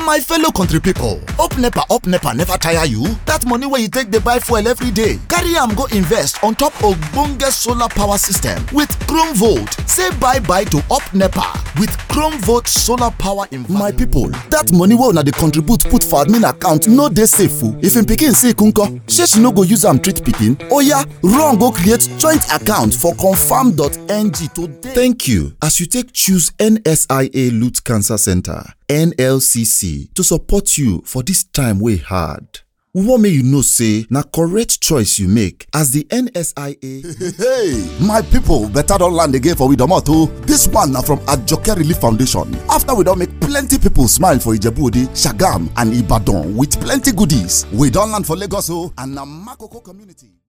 my fellow country pipo up nepa up nepa never tire you dat money wey you take dey buy fuel every day carry am go invest on top ogbonge solar power system with chrome volt say bye bye to up nepa with chrome volt solar power investment. my pipo dat money wey una dey contribute put for admin account no dey safe o if im pikin sick nko shey she no go use am treat pikin oya run go create joint account for confam.ng today. thank you as you take choose nsia loot cancer center nlcc to support you for dis time wey hard. we wan make you know say na correct choice you make as di nsia hey my pipo better don land again for we domot o dis one na from ajoke relief foundation after we don make plenty pipo smile for ijebu-ode sagamu and ibadan with plenty goodies we don land for lagos o and na makoko community